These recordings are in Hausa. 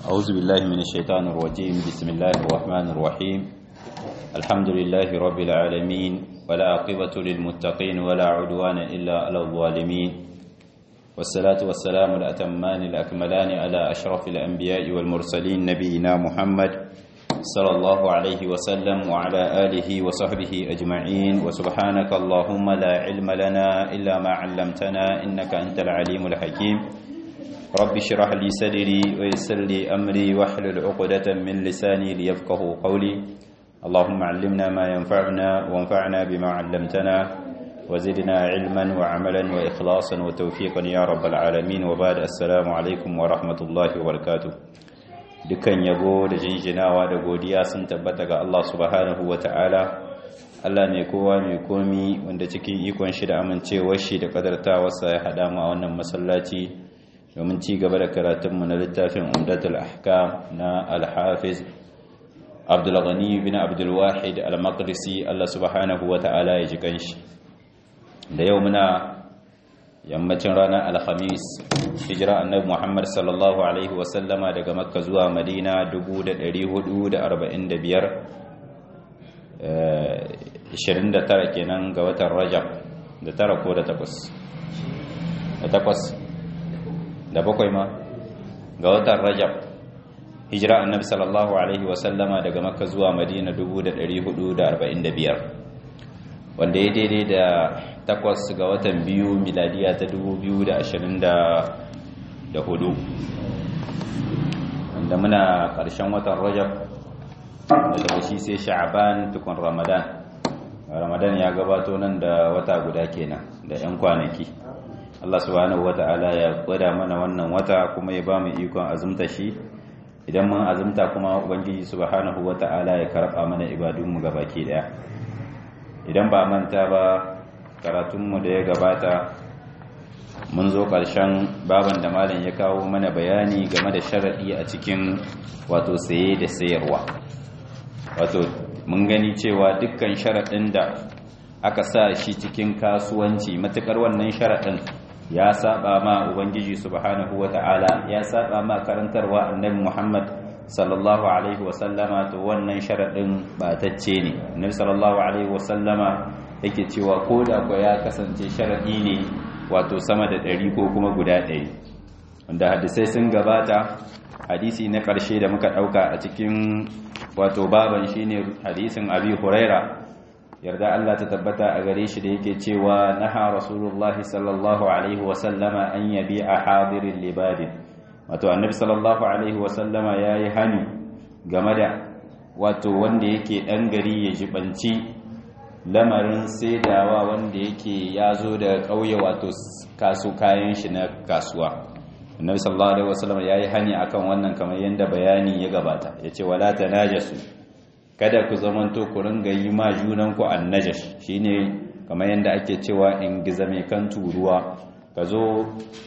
أعوذ بالله من الشيطان الرجيم بسم الله الرحمن الرحيم الحمد لله رب العالمين ولا عقبة للمتقين ولا عدوان إلا على الظالمين والصلاة والسلام الأتمان الأكملان على أشرف الأنبياء والمرسلين نبينا محمد صلى الله عليه وسلم وعلى آله وصحبه أجمعين وسبحانك اللهم لا علم لنا إلا ما علمتنا إنك أنت العليم الحكيم رب اشرح لي صدري ويسر لي أمري واحلل عقدة من لساني ليفقه قولي اللهم علمنا ما ينفعنا وانفعنا بما علمتنا وزدنا علما وعملا وإخلاصا وتوفيقا يا رب العالمين وبعد السلام عليكم ورحمة الله وبركاته dukan yabo da jinjinawa da godiya sun tabbata ga Allah subhanahu wa ta'ala Allah mai kowa mai komi wanda cikin ikon shi da amincewar shi da kadartawarsa ya haɗa mu a wannan masallaci domin ci gaba da karatunmu na littafin umdatul ahkam na al-hafiz abdulghani bin abdulwahid al-maqdisi Allah subhanahu wa ta'ala ya ji kanshi da yau muna yammacin ranar alhamis hijira annabi muhammad sallallahu alaihi wasallama daga makka zuwa madina 445 29 kenan ga watan rajab da tara ko da takwas da takwas da bakwai ma ga watan rajab hijira annabi sallallahu alaihi wasallama daga makka zuwa madina 445 wanda ya daidai da takwas ga watan biyu miladiya ta 2024 wanda muna ƙarshen watan rajab da daga shi sai sha'aban tukun ramadan ramadan ya gabato nan da wata guda kenan da 'yan kwanaki Allah subhanahu wata'ala ya gwada mana wannan wata kuma ya ba mu ikon azumta shi idan mun azumta kuma ubangiji subhanahu wata'ala ya karɓa mana ibadunmu gabaki daya idan ba manta ba karatunmu da ya gabata mun zo ƙarshen baban da malam ya kawo mana bayani game da sharaɗi a cikin wato saye da sayarwa wato mun gani cewa dukkan sharaɗin da aka sa shi cikin kasuwanci matuƙar wannan sharaɗin ya saba ma ubangiji subhanahu wata'ala ya saba ma karantarwa annabi muhammad sallallahu alaihi wasallama to wannan sharaɗin batacce ne annabi sallallahu alaihi wasallama yake cewa ko da kwa ya kasance sharaɗi ne wato sama da ɗari ko kuma guda ɗari wanda hadisai sun gabata hadisi na ƙarshe da muka ɗauka a cikin wato baban shine hadisin abi huraira yarda Allah ta tabbata a gare shi da yake cewa naha rasulullahi sallallahu alaihi wasallama an yabi a hadirin libadin wato annabi sallallahu alaihi wasallama ya yi hani game da wato wanda yake ɗan gari ya jibanci lamarin saidawa wanda yake ya zo da ƙauye wato kasu kayan shi na kasuwa annabi sallallahu alaihi wasallama ya yi hani akan wannan kamar yadda bayani ya gabata ya ce wala ta najasu kada ku zamanto ku ringa yi ma junanku annajash shine kamar yadda ake cewa in giza mai kan turuwa ka zo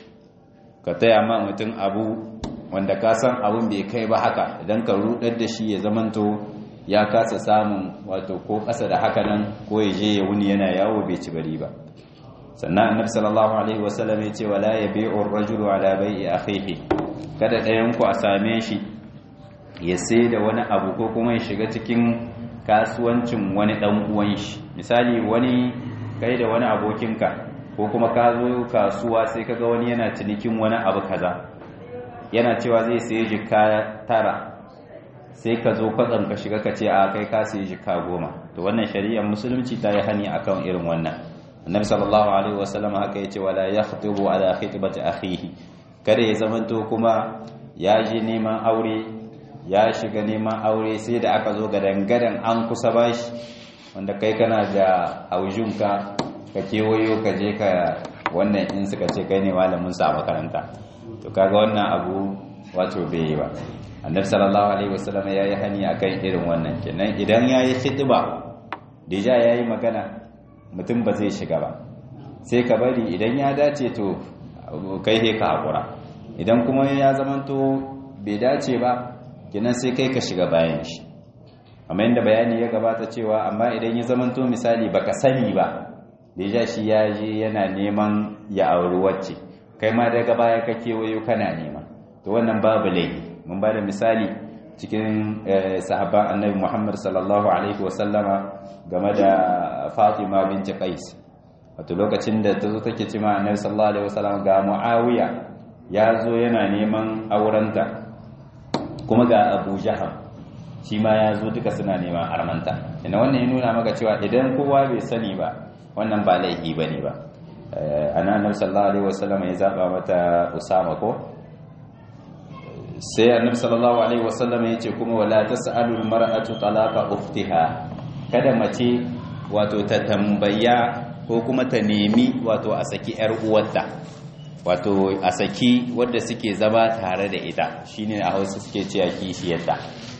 ka taya ma mutum abu wanda ka san abun bai kai ba haka idan ka rudar da shi ya zamanto ya kasa samun wato ko ƙasa da haka nan ko ya je ya wuni yana yawo bai ci bari ba sannan annabi sallallahu alaihi wasallam ya ce wala yabi'u ar-rajulu ala bai'i akhihi kada ɗayan ku a same shi ya sai da wani abu ko kuma ya shiga cikin kasuwancin wani dan uwan shi misali wani kai da wani abokinka ko kuma ka zo kasuwa sai kaga wani yana cinikin wani abu kaza yana cewa zai sayi jika tara sai ka zo kwatsam ka shiga ka ce a kai ka sayi jika goma to wannan shari'ar musulunci ta yi hani akan irin wannan annabi sallallahu alaihi wasallam haka yace wala yakhtubu ala khitbati akhihi kada ya zamanto kuma ya je neman aure ya shiga neman aure sai da aka zo gadan-gadan an kusa bashi wanda kai kana da haujunka ka kewayo ka je ka wannan in suka ce kai ne malamin sa a makaranta to kaga wannan abu wato bai yi ba annabi sallallahu alaihi wasallam ya yi hani akan irin wannan kenan idan ya yi khitba deja ya yi magana mutum ba zai shiga ba sai ka bari idan ya dace to kai he ka hakura idan kuma ya zamanto bai dace ba kenan sai kai ka shiga bayan shi amma inda bayani ya gabata cewa amma idan ya zamanto misali baka sani ba deja shi ya je yana neman ya auri wacce kai ma daga baya ka kewayo kana nema to wannan babu laifi mun ba da misali cikin sahabban annabi Muhammad sallallahu alaihi wasallama game da Fatima binti Qais wato lokacin da ta zo take cewa annabi sallallahu alaihi wasallama ga Muawiya ya zo yana neman aurenta kuma ga Abu Jahal shi ma ya zo duka suna neman armanta ina wannan ya nuna maka cewa idan kowa bai sani ba wannan ba laifi bane ba ana annabi sallallahu alaihi wasallama ya zaba mata Usama ko sai annabi sallallahu alaihi wasallam yace kuma wala tasalu almar'atu talaqa ukhtiha kada mace wato ta tambaya ko kuma ta nemi wato a saki yar uwarta wato a saki wanda suke zama tare da ita shine a Hausa suke cewa kishiyarta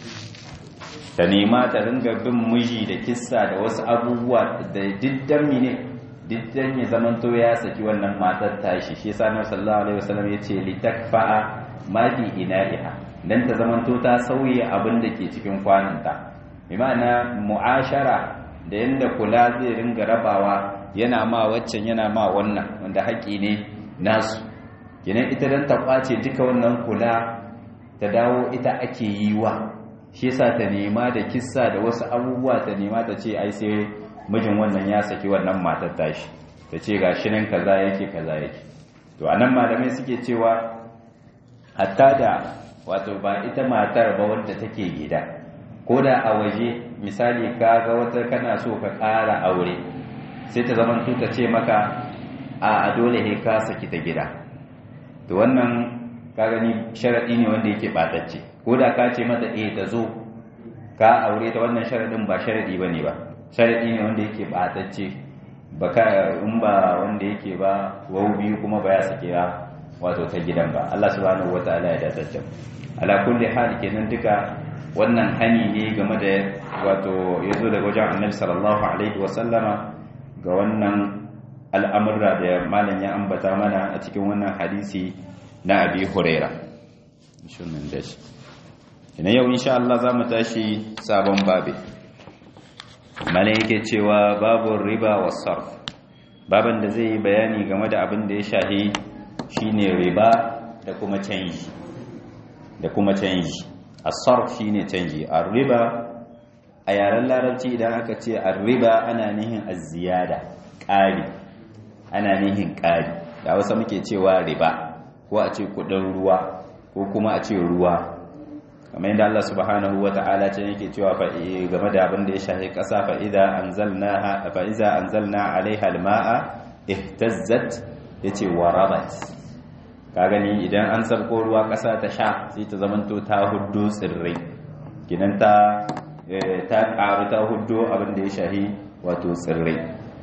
ta nema ta ringa bin miji da kissa da wasu abubuwa da diddan mine diddan ya zamanto ya saki wannan matar tashi shi yasa annabi sallallahu alaihi wasallam yace litakfa'a ma fi ina'iha dan ta zamanto ta sauye abin da ke cikin kwananta bi ma'ana mu'ashara da yanda kula zai ringa rabawa yana ma waccan yana ma wannan wanda haƙi ne nasu kenan ita dan ta kwace duka wannan kula ta dawo ita ake yi wa shi yasa ta nema da kissa da wasu abubuwa ta nema ta ce ai sai mijin wannan ya saki wannan matar tashi ta ce gashi nan kaza yake kaza yake to anan malamai suke cewa hatta da wato ba ita matar ba wanda take gida ko da a waje misali ka ga wata kana so ka ƙara aure sai ta zama ta ce maka a dole he ka saki ta gida to wannan ka gani sharaɗi ne wanda yake ɓatacce ko da ka ce mata eh ta zo ka aure ta wannan sharaɗin ba sharaɗi ba ne ba sharaɗi ne wanda yake ɓatacce ba ka in ba wanda yake ba wau biyu kuma ba ya sake ba wato ta gidan ba Allah subhanahu wataala ya dace ala kulli hal kenan duka wannan hani ne game da wato yazo daga wajen Annabi sallallahu alaihi wasallama ga wannan al'amurra da malam ya ambata mana a cikin wannan hadisi na Abi Huraira shunan dashi ina yau insha Allah zamu tashi sabon babi malam yake cewa babu riba was sarf baban da zai yi bayani game da abin da ya shahi shine riba da kuma canji da kuma canji as-sarf shine canji ar-riba a yaren larabci idan aka ce ar-riba ana nihin az-ziyada ƙari ana nihin ƙari da wasu muke cewa riba ko a ce kudin ruwa ko kuma a ce ruwa kamar yadda Allah subhanahu wata'ala ce yake cewa fa game da abin da ya shahi ƙasa fa idza anzalna fa idza anzalna 'alayha al-ma'a ihtazzat yace warabat ka gani idan an sabko ruwa ƙasa ta sha sai ta zamanto ta huddo tsirrai kinan ta ta ƙaru ta huddo abin da ya shahi wato tsirrai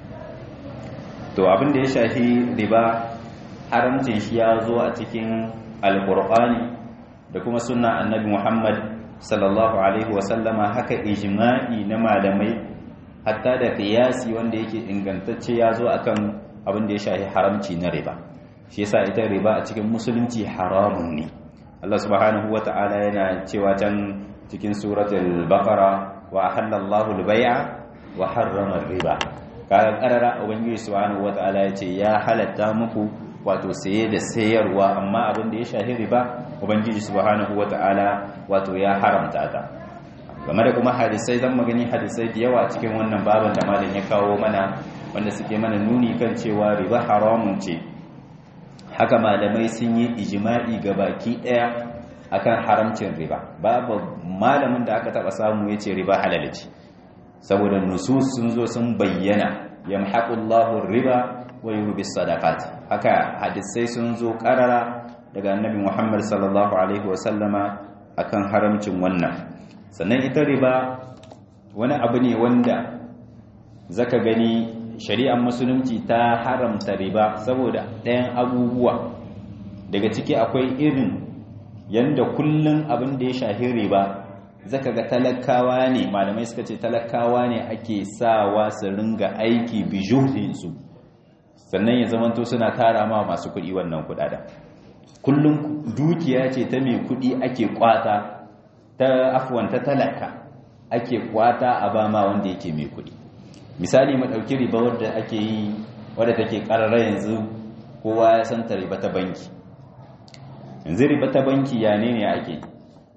to abin da ya shahi riba haramcin shi ya zo a cikin alkur'ani da kuma sunna annabi muhammad sallallahu alaihi wasallama haka ijma'i na malamai hatta da qiyasi wanda yake ingantacce ya zo akan abin da ya shahi haramci na riba shi yasa ita riba a cikin musulunci haramun ne Allah subhanahu wata'ala yana cewa can cikin suratul baqara wa ahallallahu al-bai'a wa harrama riba kaga karara ubangiji subhanahu wata'ala yace ya halatta muku wato saye da sayarwa amma abin da ya shahi riba ubangiji subhanahu wata'ala wato ya haramta ta game da kuma hadisai zan magani hadisai da yawa cikin wannan baban da malam ya kawo mana wanda suke mana nuni kan cewa riba haramun ce haka malamai sun yi ijma'i ga baki daya akan haramcin riba babu malamin da aka taba samu yace riba halal ce saboda nusus sun zo sun bayyana yamhaqullahu riba wa yurbi sadaqat haka hadisai sun zo karara daga annabi Muhammad sallallahu alaihi wasallama akan haramcin wannan sannan ita riba wani abu ne wanda zaka gani shari'ar musulunci ta haramta riba saboda ɗayan abubuwa daga ciki akwai irin yanda kullun abin da ya shahi riba zaka ga talakawa ne malamai suka ce talakawa ne ake sawa su ringa aiki bijuhinsu sannan ya zamanto suna tara ma masu kuɗi wannan kuɗaɗen kullum dukiya ce ta mai kuɗi ake kwata ta afuwan ta talaka ake kwata a ba ma wanda yake mai kuɗi misali mu ɗauki riba wadda ake yi wadda take ƙarara yanzu kowa ya san ta riba ta banki yanzu riba ta banki ya ne ne ake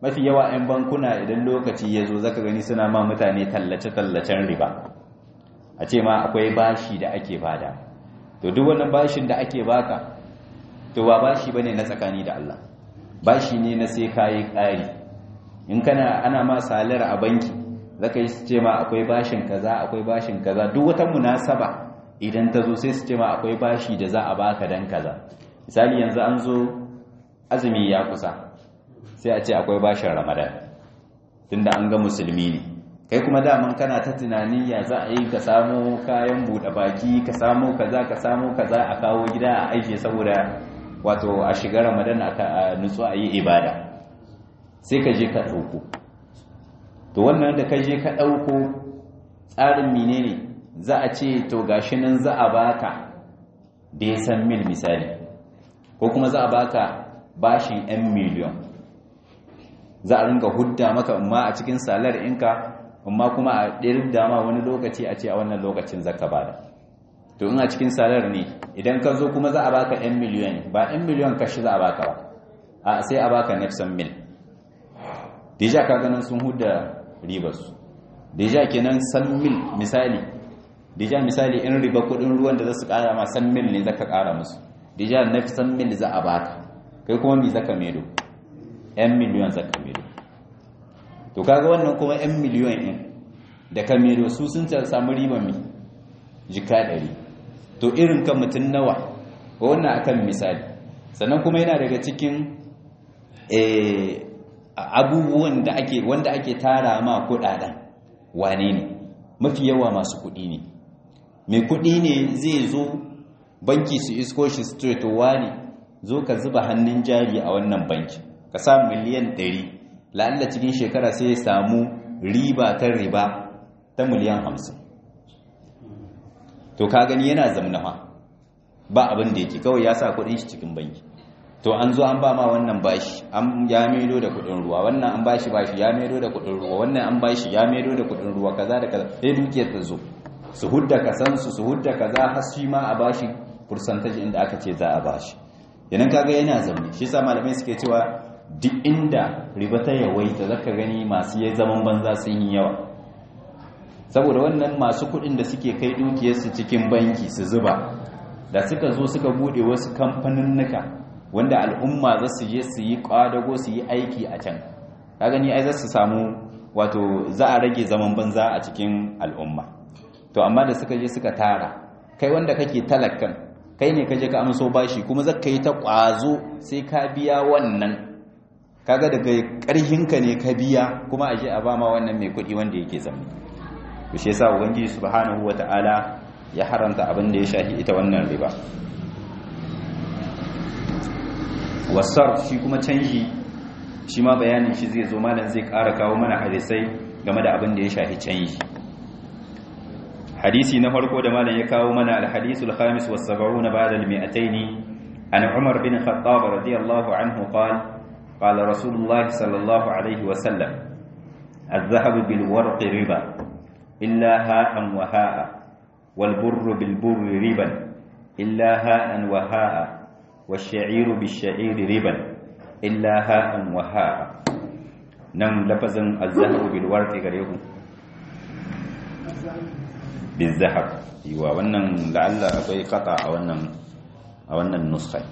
mafi yawa 'yan bankuna idan lokaci ya zo zaka gani suna ma mutane tallace-tallacen riba a ce ma akwai bashi da ake bada to duk wannan bashin da ake baka to ba bashi bane na tsakani da Allah bashi ne na sai kayi ƙari in kana ana ma salar a banki zaka yi su ce ma akwai bashin kaza akwai bashin kaza duk wata munasaba idan ta zo sai su ce ma akwai bashi da za a baka dan kaza misali yanzu an zo azumi ya kusa sai a ce akwai bashin ramadan tunda an ga musulmi ne kai kuma daman kana ta tunanin ya za a yi ka samu kayan buɗe baki ka samu kaza ka samu kaza a kawo gida a aiki saboda wato a shiga ramadan a nutsu a yi ibada sai ka je ka ɗauko to wannan da ka je ka ɗauko tsarin menene za a ce to gashi nan za a baka da ya san mil misali ko kuma za a baka bashin 'yan miliyon za a ringa hudda maka amma a cikin salar inka amma kuma a ɗirin dama wani lokaci a ce a wannan lokacin zaka bada to in a cikin salar ne idan ka zo kuma za a baka 'yan miliyon ba 'yan miliyon kashi za a baka ba a sai a baka nefsan mil deja ka ganin sun hudda ribarsu deja kenan san mil misali deja misali in riba kudin ruwan da za su kara ma san mil ne zaka kara musu deja nefsan mil za a baka kai kuma mi zaka medo 'yan miliyon zaka medo to kaga wannan kuma 'yan miliyon ɗin da ka medo su sun samu riban mi jika ɗari to irin kan mutum nawa wannan akan misali sannan kuma yana daga cikin abubuwan da ake wanda ake tara ma kudaden wane ne mafi yawa masu kudi ne mai kudi ne zai zo banki su isko shi straight wane zo ka zuba hannun jari a wannan banki ka sa miliyan 100 la'alla cikin shekara sai ya samu riba ta riba ta miliyan 50 to ka gani yana zamnawa ba abin da yake kawai ya sa kudin shi cikin banki to an zo an ba ma wannan bashi an ya maido da kudin ruwa wannan an bashi bashi ya maido da kudin ruwa wannan an bashi ya maido da kudin ruwa kaza da kaza sai dukiyar ta zo su hudda kasan su su hudda kaza har shi ma a bashi percentage inda aka ce za a bashi yanan kaga yana zaune shi yasa malamai suke cewa duk inda riba ta yawaita zaka gani masu yayi zaman banza sun yi yawa saboda wannan masu kudin da suke kai dukiyarsu cikin banki su zuba da suka zo suka bude wasu kamfaninnika wanda al'umma za su je su yi kwadago su yi aiki a can ka gani ai za su samu wato za a rage zaman banza a cikin al'umma to amma da suka je suka tara kai wanda kake talakan kai ne kaje ka amso bashi kuma zaka yi ta kwazo sai ka biya wannan kaga daga karhinka ne ka biya kuma aje a ba ma wannan mai kuɗi wanda yake zama to shi yasa ubangiji subhanahu wataala ya haranta abin da ya shafi ita wannan riba wasar shi kuma canji shi ma bayanin shi zai zo malam zai ƙara kawo mana hadisai game da abin da ya shafi canji hadisi na farko da malam ya kawo mana alhadisul khamis was sab'una ba'da al-mi'atayn an umar bin khattab radiyallahu anhu qala qala rasulullah sallallahu alayhi wa sallam الذهب بالورق ربا إلا هاء وهاء والبر بالبر ربا إلا هاء وهاء والشعير بالشعير ربا إلا هاء وهاء نم لفظا الذهب بالورق غريب بالذهب ايوا wannan la'alla akwai qata a wannan a wannan nuskha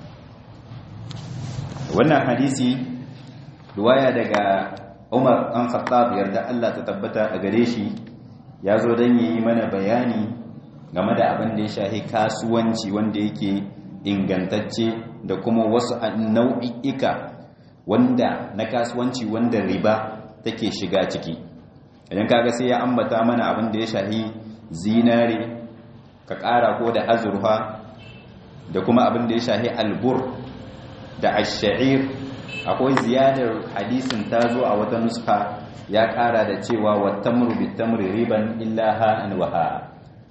wannan hadisi riwaya daga Umar an Khattab yarda Allah ta tabbata a gare shi ya zo dan yi mana bayani game da abin da ya shahi kasuwanci wanda yake ingantacce da kuma wasu nau'i'ika wanda na kasuwanci wanda riba take shiga ciki idan kaga sai ya ambata mana abin da ya shahi zinare ka ƙara ko da azurfa da kuma abin da ya shahi albur da ash-sha'ir akwai ziyadar hadisin ta zo a wata nuska ya ƙara da cewa wattamru bitamri riban illa ha'an wa ha'a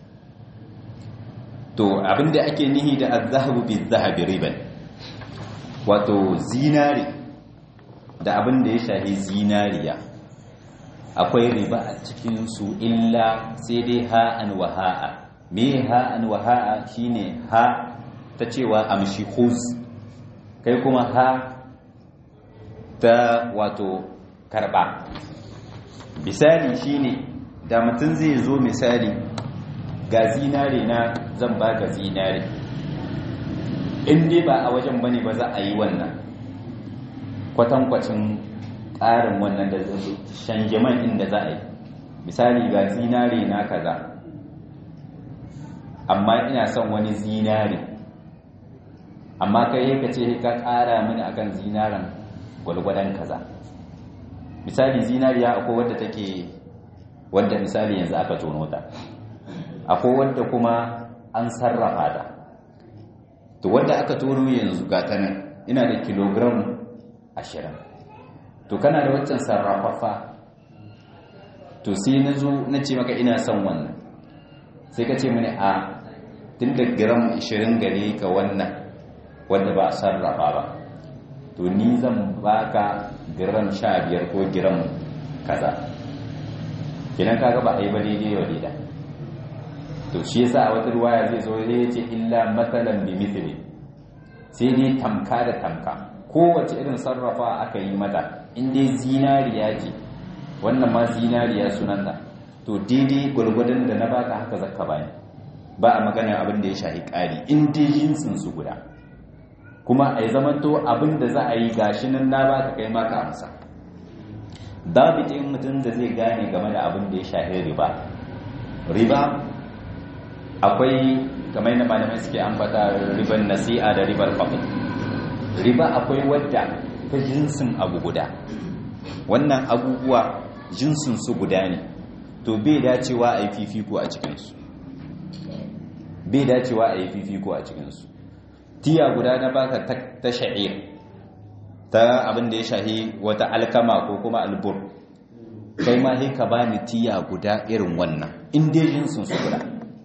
to abinda ake nihi da az-zahabu biz-zahabi riban wato zinari da abinda ya shahi zinariya akwai riba a cikin su illa sai dai ha'an wa ha'a me ha'an wa ha'a shine ha ta cewa amshi khuz kai kuma ha ta wato karba misali shine da mutum zai zo misali ga zinare na zan ba ga zinare in dai ba a wajen bane ba za a yi wannan kwatankwacin ƙarin wannan da shanjaman inda za a yi misali ga zinare na kaza amma ina son wani zinare amma kai yaka ce ka ƙara mini akan zinaren gwalgwadon kaza misali zinariya akwai wadda take wadda misali yanzu aka tono ta akwai wadda kuma an sarrafa ta to wadda aka tono yanzu ga ta nan ina da kilogram ashirin to kana da waccan sarrafafa to sai na zo na ce maka ina son wannan sai ka ce mini a tun da gram 20 gare ka wannan wadda ba a sarrafa ba to ni zan baka gram 15 ko gram kaza kinan kaga ba a yi ba daidai wa daida to shi yasa a wata ruwaya zai zo ya ce illa matsalan bi mithli sai dai tamka da tamka kowace irin sarrafa aka yi mata in dai zinariya ce wannan ma zinariya sunanta to daidai gwargwadon da na baka haka zakka bani ba a magana abin da ya shahi ƙari in dai jinsin su guda kuma a yi zamanto abin da za a yi gashi nan na baka kai maka amsa dabitin mutum da zai gane game da abin da ya shahi riba riba akwai kamar yadda malamai suke ambata riban nasi'a da ribar fadl riba akwai wadda ta jinsin abu guda wannan abubuwa jinsin su guda ne to bai dacewa a yi fifiko a cikinsu bai dacewa a yi fifiko a cikinsu tiya guda na baka ta sha'ir ta abin da ya shahi wata alkama ko kuma albur kai ma ka bani tiya guda irin wannan in dai jinsin su guda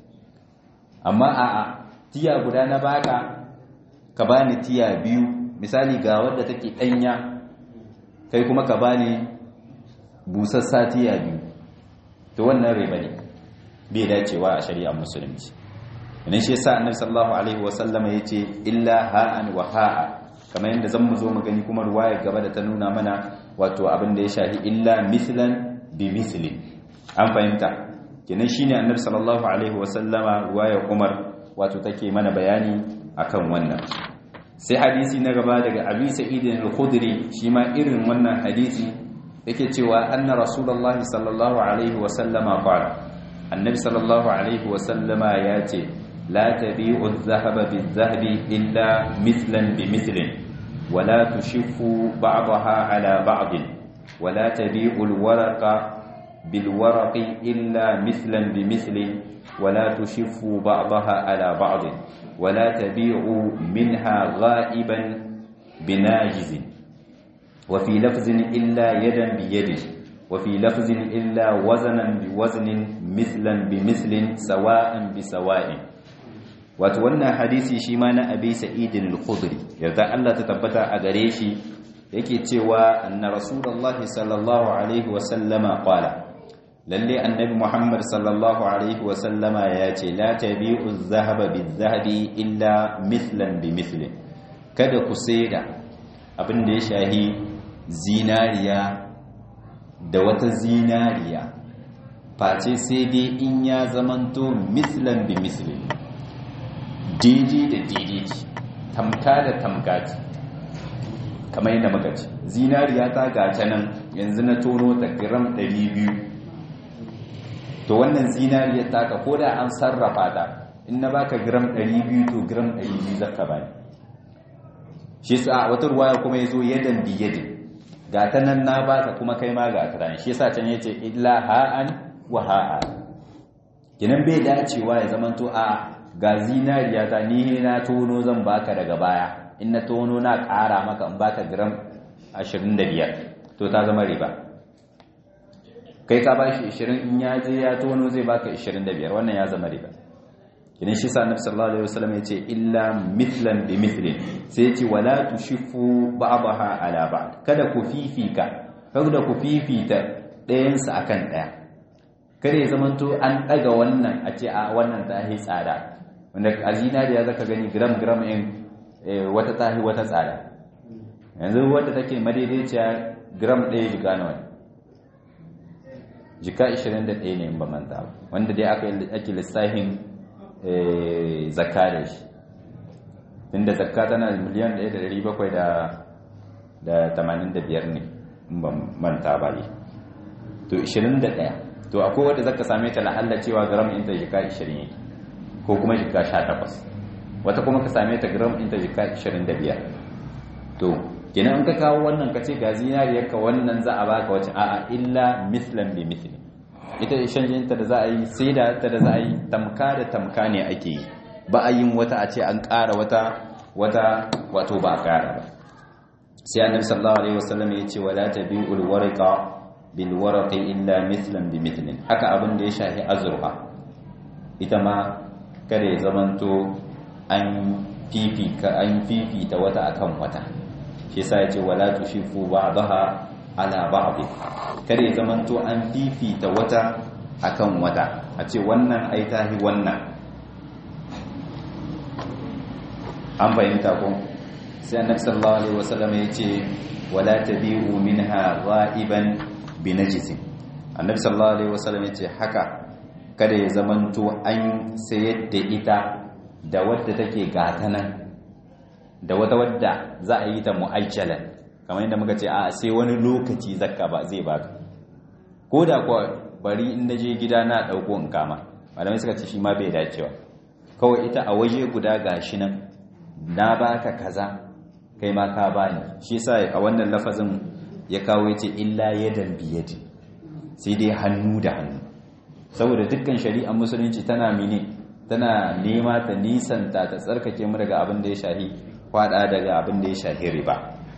amma a'a tiya guda na baka ka bani tiya biyu misali ga wadda take danya kai kuma ka bani busassa tiya biyu to wannan riba ne bai dacewa a shari'ar musulunci idan shi yasa annabi sallallahu alaihi wasallama yace illa ha'an wa ha'a kamar yadda zan mu zo mu gani kuma ruwaya gaba da ta nuna mana wato abin da ya shahi illa mislan bi misli an fahimta kenan shine annabi sallallahu alaihi wasallama ruwaya Umar wato take mana bayani akan wannan sai hadisi na gaba daga Abi Sa'id al-Khudri shi ma irin wannan hadisi yake cewa anna rasulullahi sallallahu alaihi wasallama qala annabi sallallahu alaihi wasallama ya ce la tabi'u adh-dhahaba bil-dhahabi illa mithlan bi mithlin ولا تشف بعضها على بعض ولا تبيع الورق بالورق إلا مثلا بمثل ولا تشف بعضها على بعض ولا تبيع منها غائبا بناجز وفي لفظ إلا يدا بيد وفي لفظ إلا وزنا بوزن مثلا بمثل سواء بسواء wato wannan hadisi shi ma na abi sa'idin al-khudri yarda Allah ta tabbata a gare shi yake cewa anna rasulullahi sallallahu alaihi wa sallama qala lalle annabi muhammad sallallahu alaihi wa sallama ya ce la tabi'u adh-dhahaba bidh-dhahabi illa mithlan bi mithlin kada ku saida abin da ya shahi zinariya da wata zinariya face sai dai in ya zamanto mithlan bi mithlin daidai da daidai ce tamka da tamka ce kamar yadda muka ce zinariya ta gace nan yanzu na tono ta gram 200 to wannan zinariyar taka ko da an sarrafa ta in na baka gram 200 to gram 200 zaka bani shi sa wata ruwaya kuma yazo yadan bi yadin ga ta nan na baka kuma kai ma ga ta shi yasa can yace illa ha'an wa ha'a kinan bai dacewa ya zamanto a ga zinariya ta ni na tono zan baka daga baya in na tono na ƙara maka in baka gram 25 to ta zama riba kai ka ba shi 20 in ya je ya tono zai baka 25 wannan ya zama riba idan shi sa annabi sallallahu alaihi wasallam yace illa mithlan bi mithlin sai yace wala tushifu ba'daha ala ba'd kada ku fifika kada ku fifita ɗayan sa akan ɗaya kada ya zamanto an ɗaga wannan a ce a wannan ta yi tsada wanda a zinariya zaka gani gram gram in wata tahi wata tsada yanzu wadda take madaidaiciya gram ɗaya jika nawa jika 21 ne in ba manta wanda dai aka ake lissafin zakka da shi inda zakka tana miliyan 1,785 ne in ba manta ba ne to 21 to akwai wadda zaka same ta la'alla cewa gram inta jika 20 yake ko kuma jika 18 wata kuma ka same ta gram inta jika 25 to kenan in ka kawo wannan ka ce ga zinariyar ka wannan za a baka wacce a'a illa mislan bi misli ita shanjin ta da za a yi sai da ta da za a yi tamka da tamka ne ake yi ba a yin wata a ce an ƙara wata wata wato ba a ƙara ba sai annabi sallallahu alaihi wasallam ya ce wala tabi'ul warqa bil warqi illa mithlan bi mithlin haka abin da ya shahi azurfa ita ma kada ya zamanto an fifika an fifita wata akan wata shi yasa ya ce wala tushifu ba'daha ala ba'd kada ya zamanto an fifita wata akan wata a ce wannan ai tahi wannan an fahimta ko sai annabi sallallahu alaihi wasallam ya ce wala tabi'u minha ghaiban binajisin annabi sallallahu alaihi wasallam ya ce haka kada ya zamanto an sayar da ita da wadda take gatanan da wata wadda za a yi ta mu'ajjalan kamar yadda muka ce a sai wani lokaci zakka ba zai baka ko da kuwa bari in naje gida na dauko in kama malamai suka ce shi ma bai dacewa kawai ita a waje guda gashi nan na baka kaza kai ma ka bani shi yasa a wannan lafazin ya kawo yace illa yadan biyadi sai dai hannu da hannu saboda dukkan shari'ar musulunci tana mine tana nema ta nisanta ta tsarkake mu daga abin da ya shahi kwada daga abin da ya shahi riba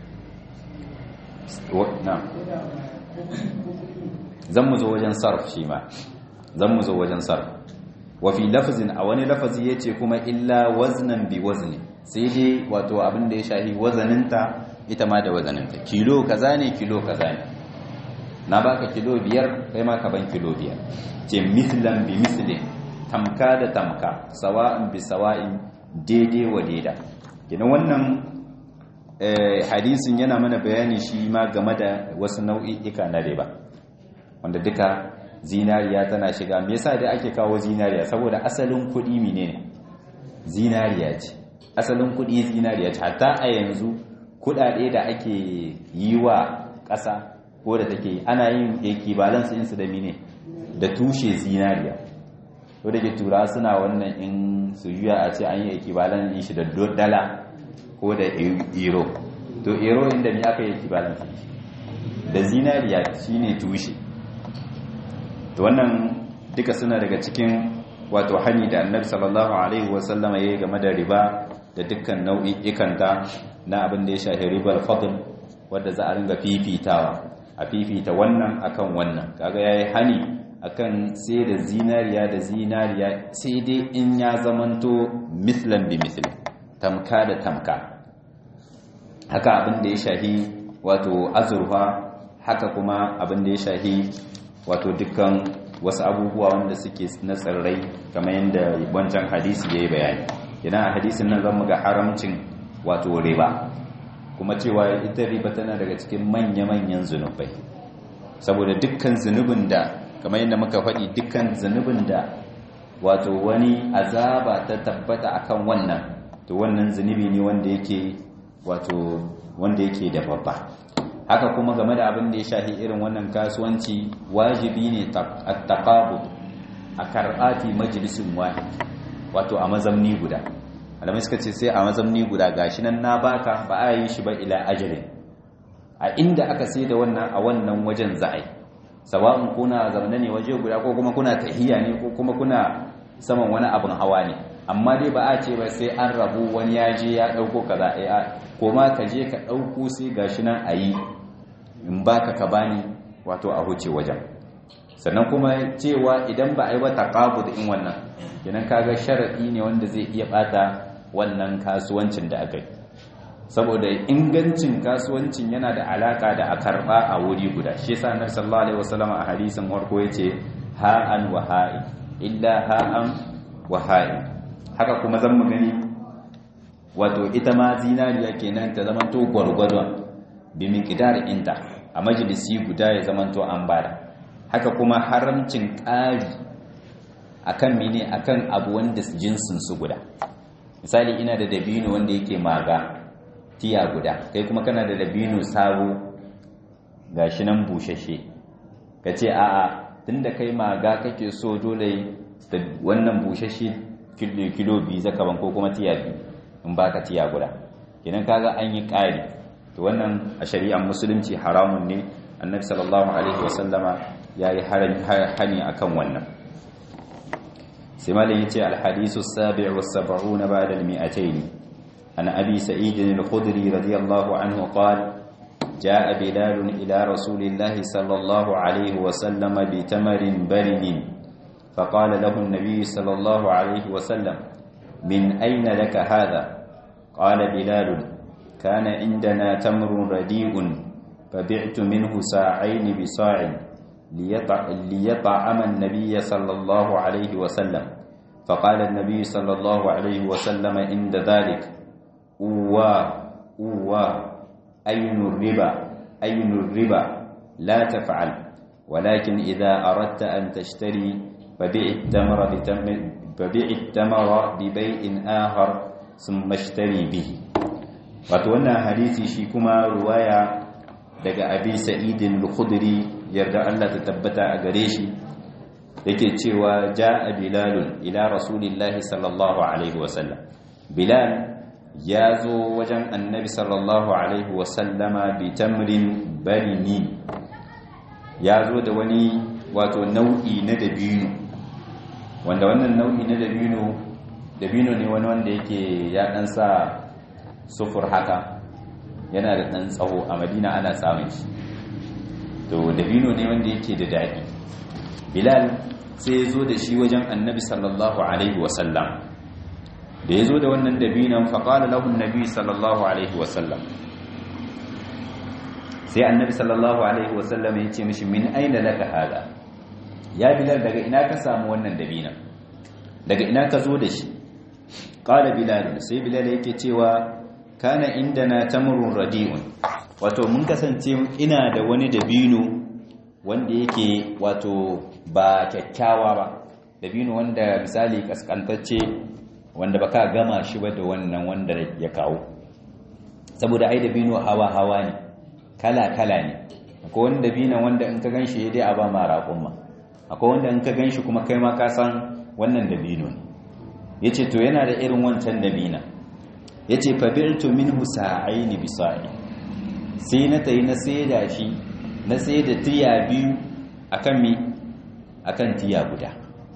zan mu zo wajen sarf shi ma zan mu zo wajen sarf wa fi lafzin a wani lafazi yace kuma illa waznan bi wazni sai dai wato abin da ya shahi wazaninta ita ma da wazaninta kilo kaza ne kilo kaza ne na baka kilo biyar kai ma ka ban kilo biyar ce mislan bi mislin tamka da tamka sawa'in bi sawa'in daidai wa daida gina wannan hadisin yana mana bayani shi ma game da wasu nau'i'ika na riba wanda duka zinariya tana shiga me yasa da ake kawo zinariya saboda asalin kuɗi menene zinariya ce asalin kuɗi zinariya ce hatta a yanzu kuɗaɗe da ake yi wa ƙasa ko da take ana yin equivalence ɗinsu da mine da tushe zinariya ko da ke tura suna wannan in su juya a ce an yi equivalent ɗin shi da dala ko da euro to euro inda ne aka yi equivalent da zinariya shine tushe to wannan duka suna daga cikin wato hani da annabi sallallahu alaihi wasallama yayi game da riba da dukkan nau'i'ikanta na abin da ya shafi ribar fadl wanda za a ringa fifitawa a fifita wannan akan wannan kaga yayi hani akan sai da zinariya da zinariya sai dai in ya zamanto mislan bi misli tamka da tamka haka abin da ya shahi wato azurfa haka kuma abin da ya shahi wato dukkan wasu abubuwa wanda suke na tsirrai kamar yadda wancan hadisi ya yi bayani idan a hadisin nan zan ga haramcin wato riba kuma cewa ita riba tana daga cikin manya-manyan zunubai saboda dukkan zunubin da kamar yadda muka faɗi dukkan zunubin da wato wani azaba ta tabbata akan wannan to wannan zunubi ne wanda yake wato wanda yake da babba haka kuma game da abin da ya shahi irin wannan kasuwanci wajibi ne at-taqabud a karɓati majalisin wahid wato a mazamni guda alamai suka ce sai a mazamni guda gashi nan na baka ba a yi shi ba ila ajalin a inda aka sai da wannan a wannan wajen za'ai sawa'un kuna zaune ne waje guda ko kuma kuna tahiya ne ko kuma kuna saman wani abin hawa ne amma dai ba a ce ba sai an rabu wani ya je ya dauko kaza a ko ma ka je ka dauko sai gashi nan a yi in baka ka bani wato a huce wajen sannan kuma cewa idan ba a yi ba taqabud in wannan kenan kaga sharadi ne wanda zai iya bata wannan kasuwancin da aka yi saboda ingancin kasuwancin yana da alaka da a karba a wuri guda shi yasa annabi sallallahu alaihi wasallam a hadisin warko yace ha'an wa ha'i illa ha'an wa ha'i haka kuma zan mu gani wato ita ma zinariya kenan ta zama to gwargwadon bi miqdar inta a majalisi guda ya zamanto an bada haka kuma haramcin ƙari akan mene akan abu wanda jinsin su guda misali ina da dabino wanda yake maga tiya guda kai kuma kana da dabino sabo gashi nan bushashe kace a'a tunda kai maga kake so dole wannan bushashe kilo biyu zaka ban ko kuma tiya biyu in baka tiya guda idan kaga an yi ƙari to wannan a shari'ar musulunci haramun ne annabi sallallahu alaihi wasallama yayi hani akan wannan sai malam yace al-hadisu as-sabi' was-sab'un ba'da al-mi'atayn an abi sa'id al-khudri radiyallahu anhu qala جاء بلال إلى رسول الله صلى الله عليه وسلم بتمر برد فقال له النبي صلى الله عليه وسلم من أين لك هذا قال بلال كان عندنا تمر رديء فبعت منه ساعين بصاع ليطعم النبي صلى الله عليه وسلم فقال النبي صلى الله عليه وسلم عند ذلك أوى أوى أين الربا أين الربا لا تفعل ولكن إذا أردت أن تشتري فبيع التمر فبيع التمر ببيع آخر ثم اشتري به وتوانا حديثي شيكما رواية daga abi sa'idin al-khudri yarda Allah ta tabbata a gare shi yake cewa ja'a bilalun ila rasulillahi sallallahu alaihi wasallam bilal ya zo wajen annabi sallallahu alaihi wasallama bi tamrin barini ya zo da wani wato nau'i na dabino wanda wannan nau'i na dabino dabino ne wani wanda yake ya dan sa sufur haka yana da dan tsawo a madina ana samun shi to dabino ne wanda yake da daɗi bilal sai ya zo da shi wajen annabi sallallahu alaihi wasallam da ya zo da wannan dabinan faƙala lahun nabi sallallahu alaihi wasallam sai annabi sallallahu alaihi wasallam ya ce mishi min aina laka hada ya bilal daga ina ka samu wannan dabinan daga ina ka zo da shi ƙala bilal sai bilal yake cewa kana indana tamrun radi'un wato mun kasance ina da wani dabino wanda yake wato ba kyakkyawa ba dabino wanda misali kaskantacce wanda baka gama shi ba da wannan wanda ya kawo saboda ai dabino hawa hawa ne kala kala ne akwai wani dabino wanda in ka ganshi dai a ba ma raƙumma akwai wanda in ka ganshi kuma kai ma ka san wannan dabino ne yace to yana da irin wancan dabina yace fa bi'tu minhu sa'aini bi sa'i sai na tayi na saida shi na saida tiya biyu akan mi akan tiya guda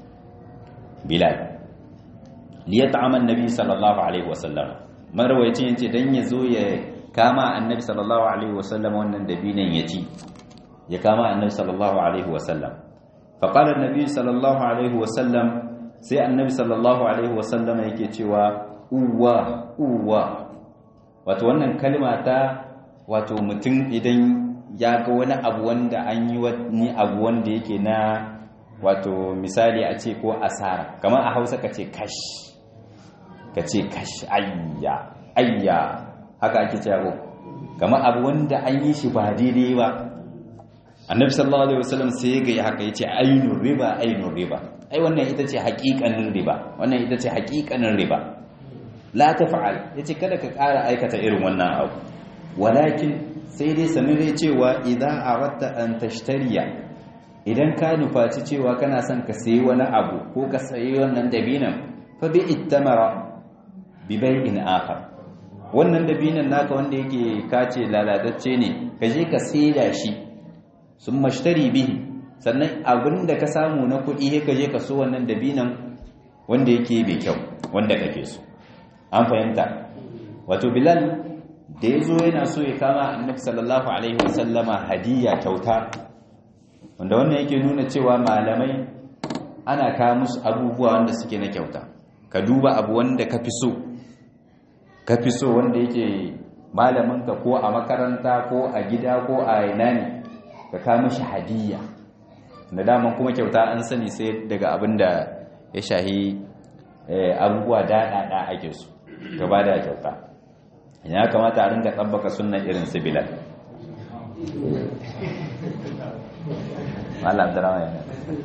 bilal liyat'ama annabi sallallahu alaihi wasallam marwayacin yace dan yazo ya kama annabi sallallahu alaihi wasallam wannan dabinan yaci ya kama annabi sallallahu alaihi wasallam fa qala annabi sallallahu alaihi wasallam sai annabi sallallahu alaihi wasallam yake cewa uwa uwa wato wannan kalma ta wato mutum idan ya ga wani abu wanda an yi wani abu wanda yake na wato misali a ce ko asara kamar a hausa ka ce kash ka ce kash ayya ayya haka ake cewa kamar abu wanda an yi shi ba daidai ba annabi sallallahu alaihi wasallam sai ya ga haka yace ainur riba ainur riba ai wannan ita ce haƙiƙanin riba wannan ita ce haƙiƙanin riba la taf'al yace kada ka ƙara aikata irin wannan abu walakin sai dai sanire cewa idan aratta an tashtariya idan ka nufaci cewa kana son ka sayi wani abu ko ka sayi wannan dabinan fa bi ittamara bi bai'in akhar wannan dabinan naka wanda yake kace lalatacce ne ka je ka saida shi sun mashtari bihi sannan abinda ka samu na kuɗi sai ka je ka so wannan dabinan wanda yake bai kyau wanda kake so an fahimta wato bilal da ya zo yana so ya kama annabi sallallahu alaihi wasallama hadiya kyauta wanda wannan yake nuna cewa malamai ana kawo musu abubuwa wanda suke na kyauta ka duba abu wanda ka fi so ka fi so wanda yake malaminka ko a makaranta ko a gida ko a ina ne ka kawo mishi hadiya da daman kuma kyauta an sani sai daga abin da ya shahi abubuwa daɗaɗa ake so gaba da kyauta ya kamata a ringa tsabbaka sunan irin su bilal Allah Abdurrahman yana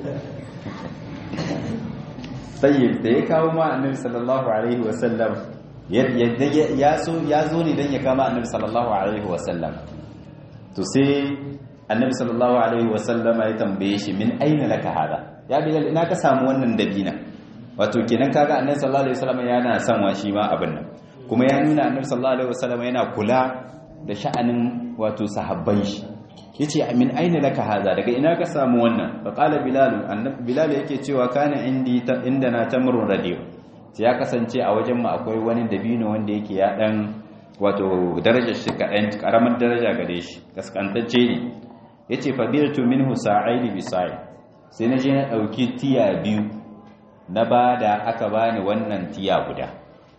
tayyib da ya kawo ma annabi sallallahu alaihi wasallam ya so ya zo ne dan ya kama annabi sallallahu alaihi wasallam to sai annabi sallallahu alaihi wasallam ya tambaye shi min aina laka hada ya bilal ina ka samu wannan dabina wato kenan kaga annabi sallallahu alaihi wasallam yana son wa shi ma abin nan kuma ya nuna annabi sallallahu alaihi wasallam yana kula da sha'anin wato sahabban shi yace min aina laka hada daga ina ka samu wannan fa qala bilal annabi bilal yake cewa kana indi indana tamrun radiyo sai ya kasance a wajen mu akwai wani dabino wanda yake ya dan wato darajar shi kadan karamar daraja gare shi kaskantacce ne yace fa biltu minhu sa'aini bi sa'i sai na je na dauki tiya biyu na bada aka bani wannan tiya guda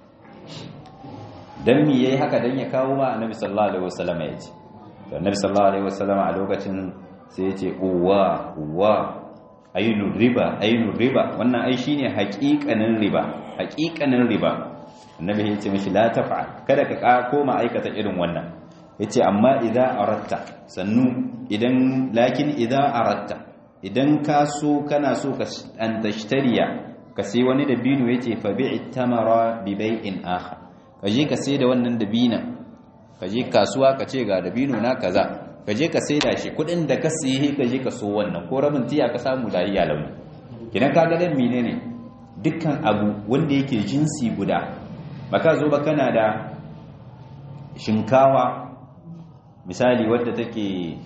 dan me yayi haka dan ya kawo ma annabi sallallahu alaihi wasallam ya ce to annabi sallallahu alaihi wasallam a lokacin sai ya ce uwa uwa ainu riba ainu riba wannan ai shine haƙiƙanin riba haƙiƙanin riba annabi ya ce mishi la taf'al kada ka koma aikata irin wannan yace amma idza aratta sannu idan lakin idza aratta idan ka so kana so ka an tashtariya ka sai wani dabino yace fa bi'i tamara bi bai'in akhar ka je ka sai da wannan dabinan ka je kasuwa ka ce ga dabino na kaza ka je ka sai da shi kudin da ka siye ka je ka so wannan ko rabin tiya ka samu lafiya launi kidan ka ga dan menene dukkan abu wanda yake jinsi guda baka zo ba kana da shinkawa misali wadda take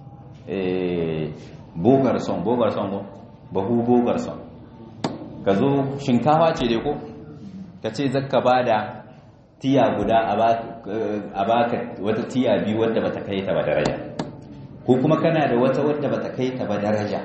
eh bogar son bogar son ko bahu bogar son ka zo shinkawa ce dai ko ka ce zakka bada tiya guda a baka wata tiya biyu wadda bata kai ta ba daraja ko kuma kana da wata wadda bata kai ta ba daraja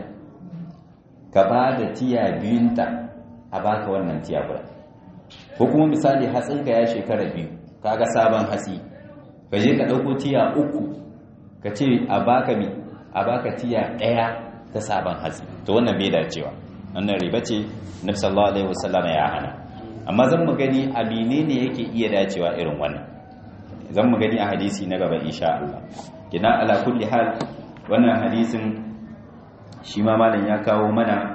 ka ba da tiya biyunta a baka wannan tiya guda ko kuma misali hatsinka ya shekara biyu kaga sabon hatsi ka je ka ɗauko tiya uku ka ce a baka mi a baka tiya ɗaya ta sabon hatsi to wannan bai dacewa wannan riba ce nabi sallallahu alaihi wasallam ya hana amma zan mu gani a menene yake iya dacewa irin wannan zan mu gani a hadisi na gaba insha Allah kina ala kulli hal wannan hadisin shi ma malam ya kawo mana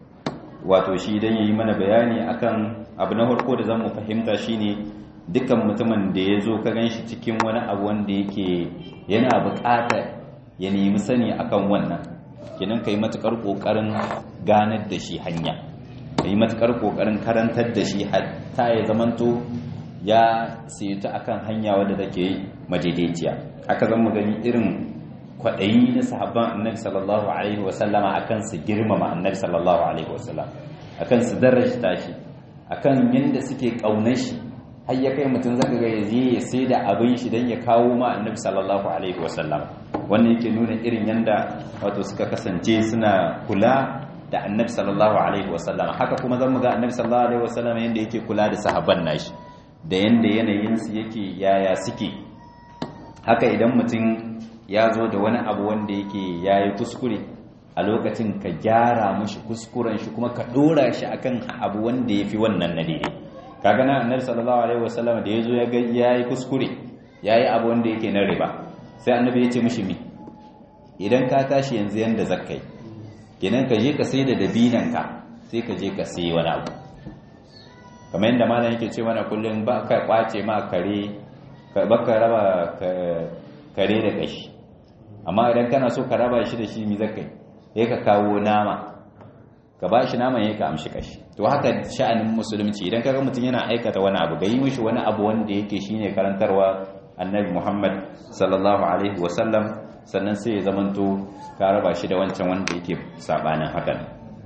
wato shi dan yayi mana bayani akan abu na farko da zan mu fahimta shine dukkan mutumin da ya zo ka ganshi cikin wani abu wanda yake yana buƙatar ya nemi sani akan wannan kinan kai matukar kokarin ganar da shi hanya yi matukar kokarin karantar da shi hatta ya zamanto ya sayuta akan hanya wadda take madaidaiciya aka zan mu gani irin kwaɗayi na sahabban annabi sallallahu alaihi wasallama akan su girmama annabi sallallahu alaihi wasallam akan su darajta shi akan yanda suke ƙaunar shi har ya kai mutum zaka ga yaje ya sai da abin shi dan ya kawo ma annabi sallallahu alaihi wasallam wannan yake nuna irin yanda wato suka kasance suna kula da annabi sallallahu alaihi wasallam haka kuma zan mu ga annabi sallallahu alaihi wasallam yanda yake kula da sahabban nashi da yanda yanayin su yake yaya suke haka idan mutum ya zo da wani abu wanda yake yayi kuskure a lokacin ka gyara mishi kuskuren shi kuma ka dora shi akan abu wanda yafi wannan na daidai kaga na annabi sallallahu alaihi wasallam da yazo ya ga yayi kuskure yayi abu wanda yake na riba sai annabi ya ce mishi mi idan ka tashi yanzu yanda zakkai kenan ka je ka sai da dabinanka sai ka je ka sai wani abu kamar yadda malam yake ce mana kullum ba ka kwace ma kare ba ka raba kare da kashi amma idan kana so ka raba shi da shi mi zaka yi ka kawo nama ka ba shi naman ya ka amshi kashi to haka sha'anin musulunci idan kaga mutum yana aikata wani abu ga yi mishi wani abu wanda yake shine karantarwa annabi muhammad sallallahu alaihi wasallam sannan sai ya zamanto ka raba shi da wancan wanda yake sabanin hakan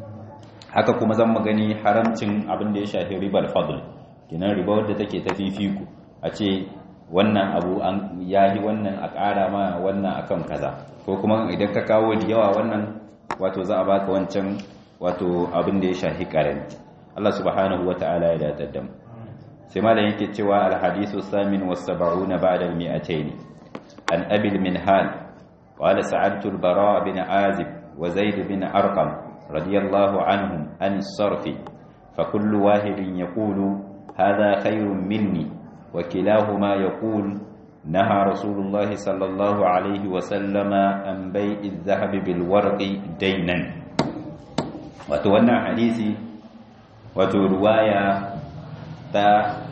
haka kuma zan magani haramcin abin da ya shafi ribar fadl kinan riba wadda take ta fifiku a ce wannan abu an yayi wannan a ƙara ma wannan akan kaza ko kuma idan ka kawo da yawa wannan wato za a baka wancan wato abin da ya shafi ƙarami Allah subhanahu wata'ala ya datar da mu sai malam yake cewa al-hadisu samin was sab'una ba'da al-mi'atayn an abil minhal قال سعدت البراء بن عازب وزيد بن أرقم رضي الله عنهم عن الصرف فكل واحد يقول هذا خير مني وكلاهما يقول نهى رسول الله صلى الله عليه وسلم عن بيع الذهب بالورق دينا وتوانا حديثي وترواية تا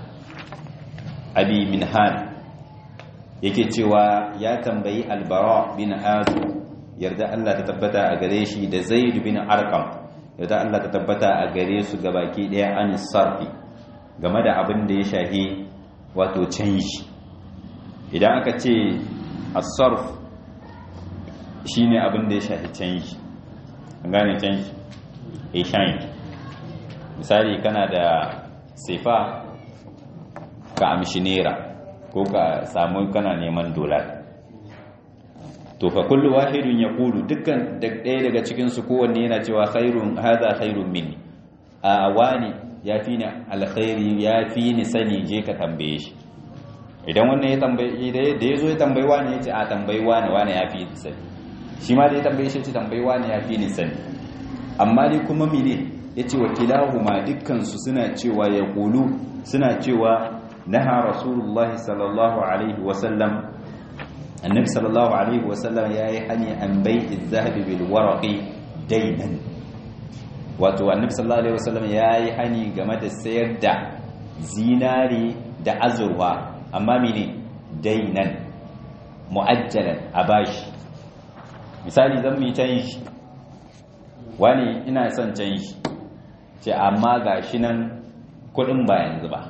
أبي منهان yake cewa ya tambayi albara bin azu yarda Allah ta tabbata a gare shi da zaid bin arqam yarda Allah ta tabbata a gare su gabaki daya an sarfi game da abin da ya shahi wato canji idan aka ce as-sarf shine abin da ya shahi canji an gane canji exchange misali kana da sifa ka amshi naira ko ka samu kana neman dolar to fa kullu wahidun yaqulu dukkan ɗaya daga cikin su kowanne yana cewa khairun hadha khairun minni a wani yafi ni alkhairi yafi ni sani je ka tambaye shi idan wannan ya tambaye da yazo ya tambayi wani yace a tambayi wani wani yafi ni sani shi ma da ya tambaye shi yace tambayi wani yafi ni sani amma dai kuma mene yace wakilahuma dukkan su suna cewa yaqulu suna cewa naha rasulullahi sallallahu alaihi wasallam annabi sallallahu alaihi wasallam yayi hani an bai'i zahabi bil waraqi daynan wato annabi sallallahu alaihi wasallam yayi hani game da sayar da zinari da azurwa amma mene daynan muajjalan a bashi misali zan mu canji wani ina son canji ce amma gashi nan kudin ba yanzu ba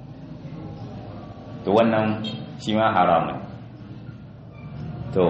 to wannan shi ma haramun to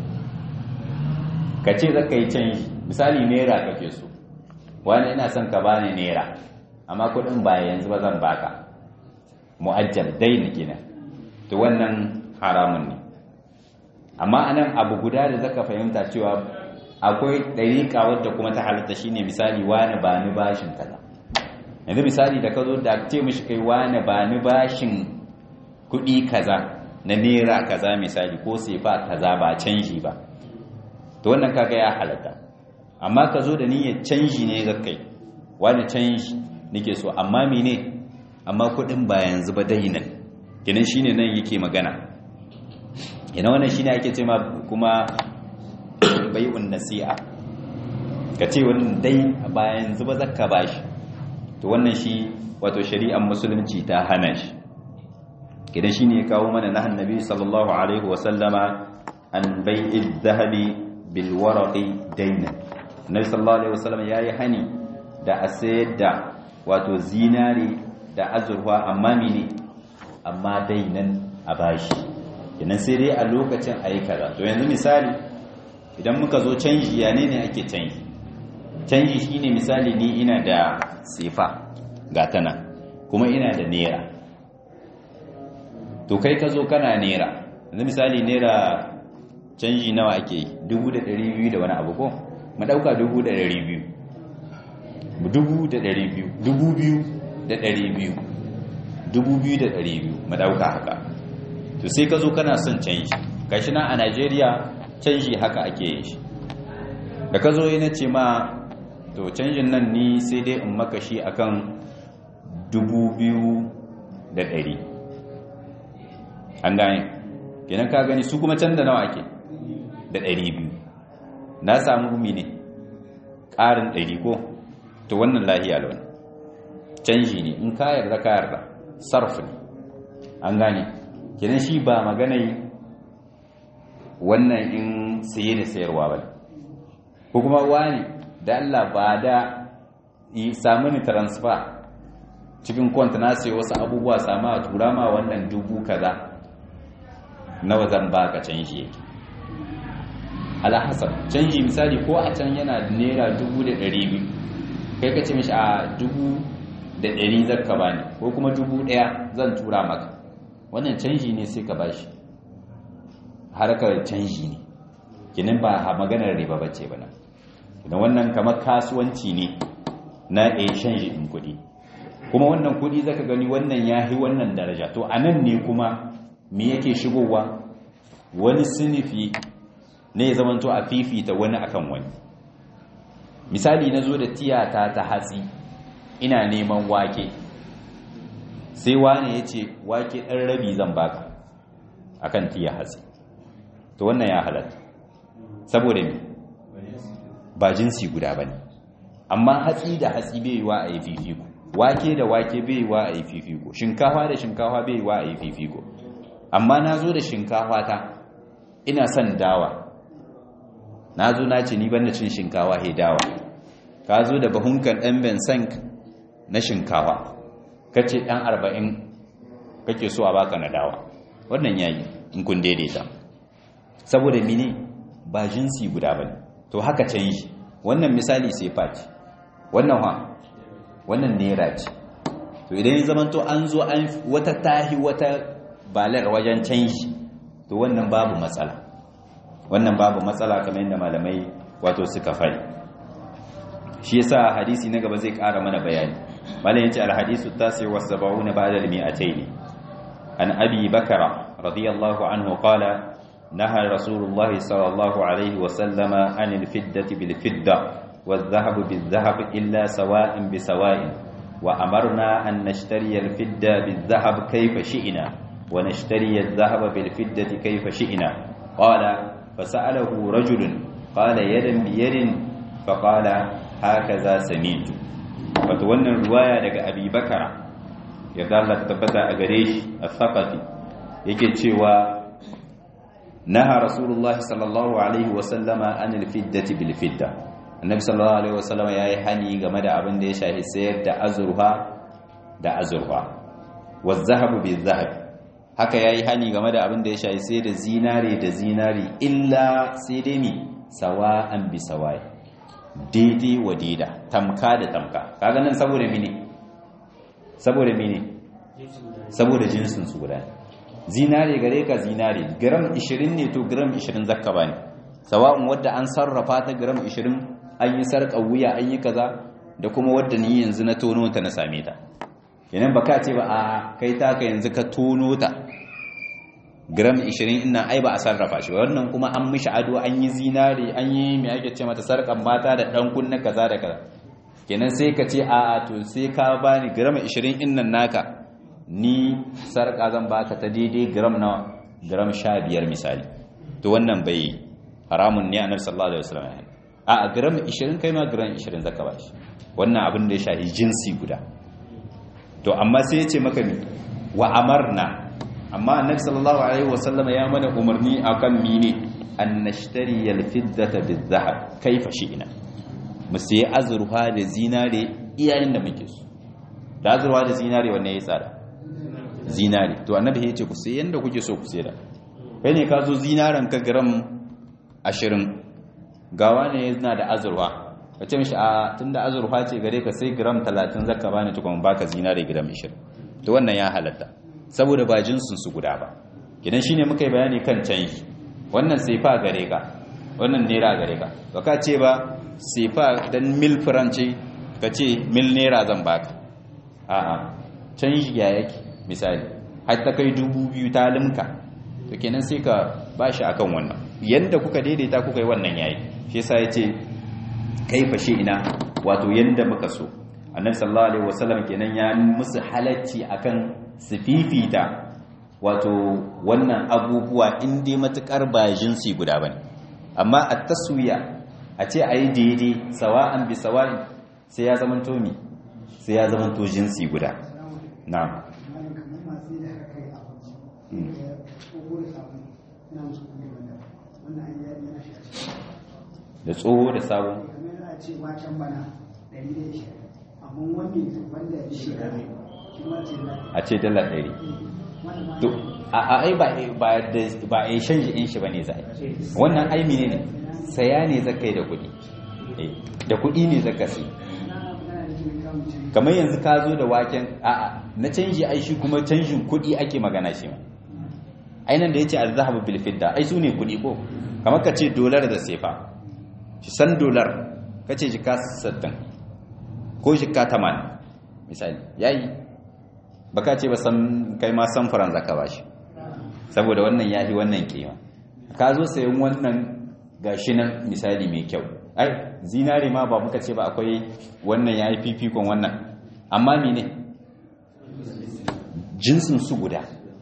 ka ce zaka yi canji misali naira kake so wani ina son ka bani naira amma kudin ba yanzu ba zan baka mu'ajjal daina kenan to wannan haramun ne amma anan abu guda da zaka fahimta cewa akwai dariƙa wadda kuma ta halatta shine misali wani ba ni bashin kaza yanzu misali da ka zo da ce mishi kai wani ba ni bashin kuɗi kaza na naira kaza misali ko sefa kaza ba canji ba to wannan kaga ya halatta amma ka zo da niyyar canji ne ga kai wani canji nake so amma mene amma kuɗin ba yanzu ba dainan kenan shine nan yake magana yana wannan shine ake ce ma kuma bai'un nasi'a ka ce wannan dai ba yanzu ba zakka bashi to wannan shi wato shari'ar musulunci ta hana shi kidan shi ne ya kawo mana na annabi sallallahu alaihi wasallama an bai'i zahabi bil waraqi dayna annabi sallallahu alaihi wasallam yayi hani da a sayar da wato zinari da azurfa amma mene amma dainan a bashi kidan sai dai a lokacin ayi kaza to yanzu misali idan muka zo canji ya ne ne ake canji canji shine misali ni ina da sifa ga tana kuma ina da naira to kai ka zo kana naira yanzu misali naira canji nawa ake yi dubu da ɗari biyu da wani abu ko mu ɗauka dubu da ɗari biyu dubu da ɗari biyu dubu biyu da ɗari biyu dubu biyu da ɗari biyu mu ɗauka haka to sai ka zo kana son canji gashi nan a najeriya canji haka ake yin shi da ka zo yi na ce ma to canjin nan ni sai dai in maka shi akan dubu biyu da ɗari an gane kenan ka gani su kuma can da nawa ake da ɗari biyu na samu gumi ne ƙarin ɗari ko to wannan lahiya launi canji ne in ka yarda ka yarda sarf ne an gane kenan shi ba magana yi wannan in saye da sayarwa ba ko kuma wani da Allah ba da samu ni transfer cikin kwanta na sai wasu abubuwa sama a tura ma wannan dubu kaza nawa zan baka canji yake alhassan canji misali ko a can yana naira dubu da ɗari biyu kai ka ce mishi a dubu da ɗari zarka bani ko kuma dubu ɗaya zan tura maka wannan canji ne sai ka bashi harkar canji ne kinin ba maganar riba bace ba nan idan wannan kamar kasuwanci ne na exchange din kuɗi kuma wannan kuɗi zaka gani wannan yahi wannan daraja to anan ne kuma me yake shigowa wani sinifi ne ya zamanto a fifita wani akan wani misali na zo da tiyata ta hatsi ina neman wake sai wani ya ce wake ɗan rabi zan baka akan tiya hatsi to wannan ya halatta saboda me ba jinsi guda bane amma hatsi da hatsi bai yiwa a yi fifiko wake da wake bai yiwa a yi fifiko shinkafa da shinkafa bai yiwa a yi fifiko amma na zo da shinkafa ta ina son dawa na zo na ce ni ban da cin shinkawa he dawa ka zo da bahunkan ɗan bensank na shinkawa ka ce ɗan arba'in kake so a baka na dawa wannan yayi in kun daidaita saboda mini ba jinsi guda ba to haka can yi wannan misali sai faci wannan ha wannan nera ce to idan ya zamanto an zo an wata tahi wata balar wajen canji to wannan babu matsala wannan babu matsala kamar yadda malamai wato suka fari shi yasa hadisi na gaba zai ƙara mana bayani malam yace alhadisu tasi wa sab'una ba'da al-mi'atayn an abi bakara radiyallahu anhu qala naha rasulullah sallallahu alaihi wa sallama an al-fiddati bil fidda والذهب بالذهب إلا سواء بسواء وأمرنا أن نشتري الفدة بالذهب كيف شئنا ونشتري الذهب بالفدة كيف شئنا قال فسأله رجل قال يدا بيد فقال هكذا سميت فتولى الرواية لك أبي بكر يقال لك تبتع أغريش الثقفي يكي تشيوى نهى رسول الله صلى الله عليه وسلم عن الفدة بالفدة النبي صلى الله عليه وسلم يا يحني game da abin da ya shahi sayar da azurfa da azurfa والذهب بالذهب haka yayi hani game da abin da ya shayi sai da zinare da zinari illa sai dai mi sawa'an bi sawai daidai wa daida tamka da tamka kaga nan saboda mini saboda mini saboda jinsin su guda zinare gare ka zinare gram 20 ne to gram 20 zakka bane sawa'un wadda an sarrafa ta gram 20 an yi sarƙa wuya an yi kaza da kuma wadda ni yanzu na tono ta na same ta kenan baka ce ba a kai taka yanzu ka tono ta gram 20 ina ai ba a sarrafa shi ba wannan kuma an mishi ado an yi zinari an yi mai ake ce mata sarkan mata da dan kunna kaza da kaza kenan sai ka ce a to sai ka bani gram 20 innan naka ni sarka zan baka ta daidai gram na gram 15 misali to wannan bai haramun ne annabi sallallahu alaihi wasallam a gram 20 kai ma gram 20 zaka bashi wannan abin da ya shahi jinsi guda to amma sai ya ce maka mi wa amarna amma annabi sallallahu alaihi wasallama ya mana umarni akan mine an nashtari alfiddata bizahab kaifa shi'na mu sai azurfa da zinare iyayen da muke su da azurfa da zinare wanne ya tsara zinare to annabi ya ce ku sai yanda kuke so ku sai da kai ne ka zo zinaren ka gram 20 gawa ne yana da azurfa ka ce mishi a tunda azurfa ce gare ka sai gram 30 zaka bani tukun baka zinare gram 20 to wannan ya halatta saboda ba jinsin su guda ba idan shine muka yi bayani kan canji wannan sefa gare ka wannan naira gare ka to ka ce ba sefa dan mil franci ka ce mil naira zan baka a'a canji ya yake misali har ta kai dubu biyu ta limka to kenan sai ka bashi akan wannan yanda kuka daidaita kuka yi wannan yayi shi yasa yace kaifa shi ina wato yanda muka so annabi sallallahu alaihi wasallam kenan ya musu halacci akan su fifita wato wannan abubuwa in dai matukar ba jinsi guda bane amma at taswiya a ce ayi daidai sawa'an bi sawa'in sai ya zama to mi sai ya zama to jinsi guda na'am da tsoho da sabon a ce dala ɗari to a ai ba ba a yi shanji in shi ba ne za wannan aimi ne saya ne zaka yi da kuɗi da kuɗi ne zaka sai kamar yanzu ka zo da waken a'a na canji ai shi kuma canjin kuɗi ake magana shi ma ainihin da ya ce alzahabu bil fidda ai su ne kuɗi ko kamar ka ce dolar da sefa shi san dolar ka ce jika 60 ko jika 80 misali yayi baka ce ba san kai ma san faran zaka bashi saboda wannan yahi wannan kima ka zo sayan wannan gashi nan misali mai kyau ai zinare ma ba muka ce ba akwai wannan yayi fifikon wannan amma mene jinsin su guda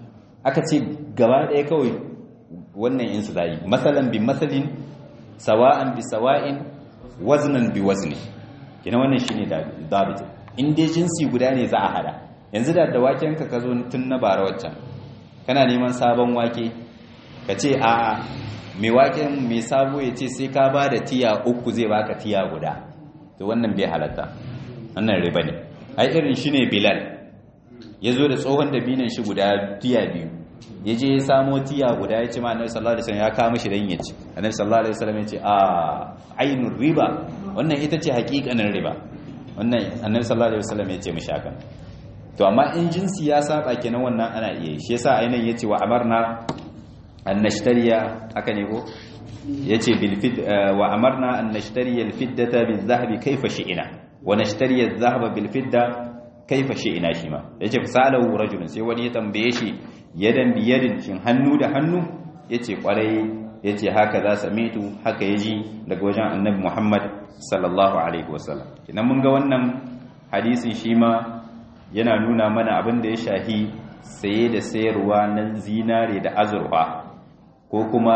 aka ce gaba ɗaya kawai wannan in su zai masalan bi masalin sawa'an bi sawa'in waznan bi wazni kina wannan shine dabit in dai jinsi guda ne za a hada yanzu da waken ka zo tun na bara waccan kana neman sabon wake ka ce a mai waken mai sabo ya ce sai ka ba da tiya uku zai baka tiya guda to wannan bai halatta wannan riba ne ai irin shi ne bilal ya zo da tsohon dabinan shi guda tiya biyu ya je ya samo tiya guda ya ce ma annabi sallallahu alaihi wasallam ya kama shi dan ya ci annabi sallallahu alaihi wasallam ya ce a ainur riba wannan ita ce hakikanin riba wannan annabi sallallahu alaihi wasallam ya ce mishi haka to amma in jinsi ya saba kenan wannan ana iya shi yasa ainihin yace wa amarna an nashtariya haka ne ko yace bil fid wa amarna an nashtariya al fiddata bil zahabi kayfa shi'ina wa nashtariya al zahaba bil fidda kayfa shi'ina shi ma yace fasalahu rajulun sai wani ya tambaye shi yadan bi yadin shin hannu da hannu yace kwarai yace haka za samitu haka yaji daga wajen annabi Muhammad sallallahu alaihi wasallam idan mun ga wannan hadisin shi ma yana nuna mana abin da ya shahi saye da sayarwa na zinare da azurfa ko kuma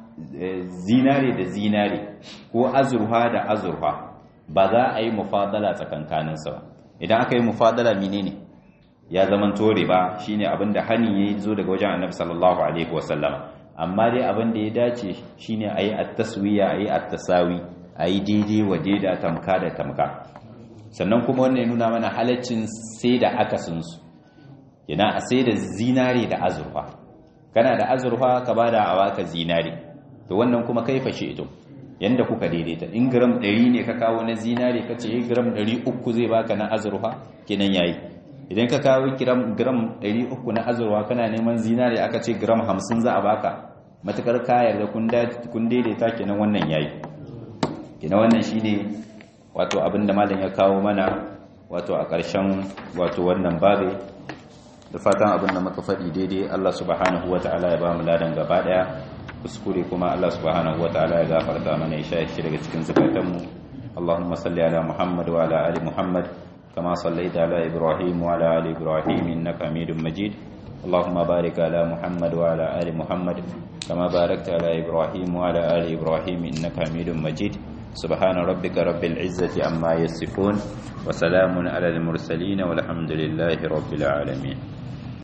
zinare da zinare ko azurfa da azurfa ba za a yi mufadala tsakankaninsa ba idan aka yi mufadala menene ya zaman tore ba shine abin da hani ya zo daga wajen annabi sallallahu alaihi wasallam amma dai abin da ya dace shine a yi at-taswiya a yi at-tasawi a yi daidai wa daida tamka da tamka sannan kuma wannan ya nuna mana halaccin sai da akasinsu yana a sai da zinare da azurfa kana da azurfa ka ba da awaka zinare to wannan kuma kai fashe ito yanda kuka daidaita in gram 100 ne ka kawo na zinare ka ce gram 300 zai baka na azurfa kenan yayi idan ka kawo gram gram 300 na azurfa kana neman zinare aka ce gram 50 za a baka matakar kayar da kun daidaita kenan wannan yayi kenan wannan shine wato abin da malam ya kawo mana wato a ƙarshen wato wannan babe da fatan abin da muka faɗi daidai Allah subhanahu wata'ala ya ba mu ladan gaba ɗaya kuskure kuma Allah subhanahu wata'ala ya gafarta mana ya sha shi daga cikin zakatanmu Allahumma salli ala Muhammad wa ala ali Muhammad kama sallaita ala Ibrahim wa ala ali Ibrahim innaka Hamidum Majid اللهم بارك على محمد وعلى آل محمد كما باركت على إبراهيم وعلى آل إبراهيم إنك حميد مجيد سبحان ربك رب العزة عما يصفون وسلام على المرسلين والحمد لله رب العالمين